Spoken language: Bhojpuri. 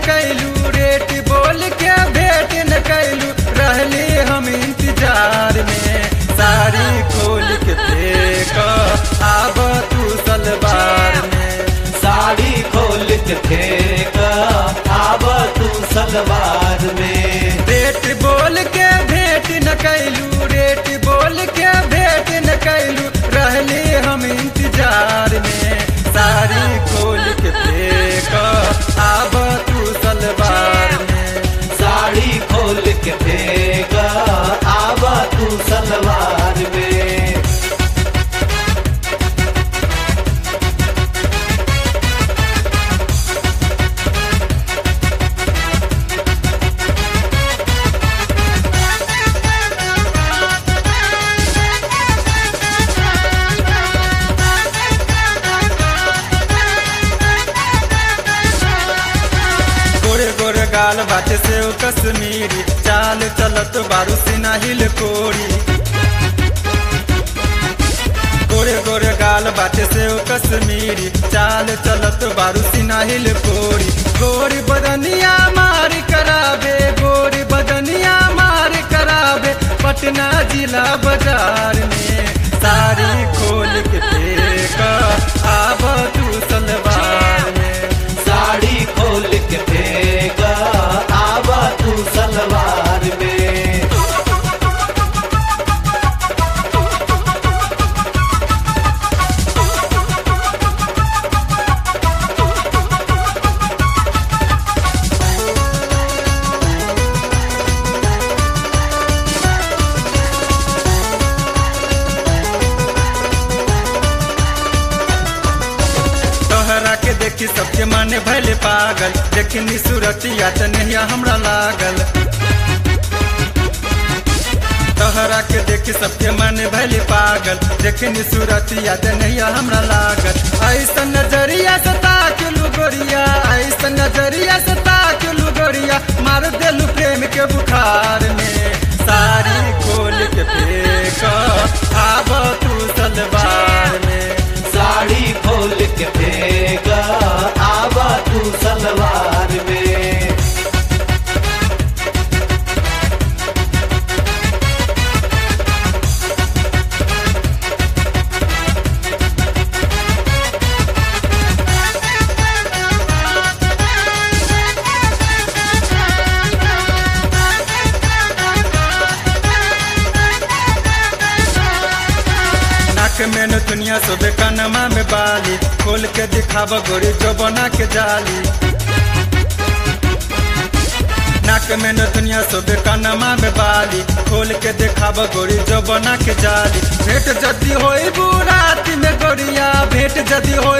कैलू रेट बोल के भेट न कैलू रहली हम इंतजार में साड़ी खोल के फेंक आब तू सलवार में साड़ी खोल के फेंक आब तू सलवार में रेट बोल के भेट न कैलू रेट बोल के भेट न कैलू रहली हम इंतजार में साड़ी खोल के फेंक आब तू सलवार में साड़ी खोल के फेंक आब तू सलवार में गोरे गोरे गाल बाटे से ओ कश्मीरी चाल चलत बारू सिना हिल कोरी गोरे गोरे गाल बाटे से ओ कश्मीरी चाल चलत बारू सिना हिल कोरी गोरी बदनिया मार करावे गोरी बदनिया मार करावे पटना जिला बाजार में साड़ी खोल के फेंक आब तू सलवार में साड़ी खोल के फेंक आब तू सलवार में तोहरा के देखी सबके मन भले पागल देखनी सूरतिया त नहिया हमरा लागल तोहरा के देखी सबके मन भले पागल देखनी सूरतिया त नहिया हमरा लागल ऐसा नजरिया से ताकलू गोरिया ऐसा नजरिया से ताकलू गोरिया मार देलू प्रेम के बुखार में साड़ी खोल के फेंक आब तू सलवार में साड़ी खोल के फेंक आब तू सलवार में नाक में न दुनिया सोबे कनमा में बाली खोल के दिखाव गोरी जो बना के जाली नाक में न दुनिया सोबे कनमा में बाली खोल के दिखाव गोरी जो बना के जाली भेंट जदी होई रात में गोरिया भेंट जदी होई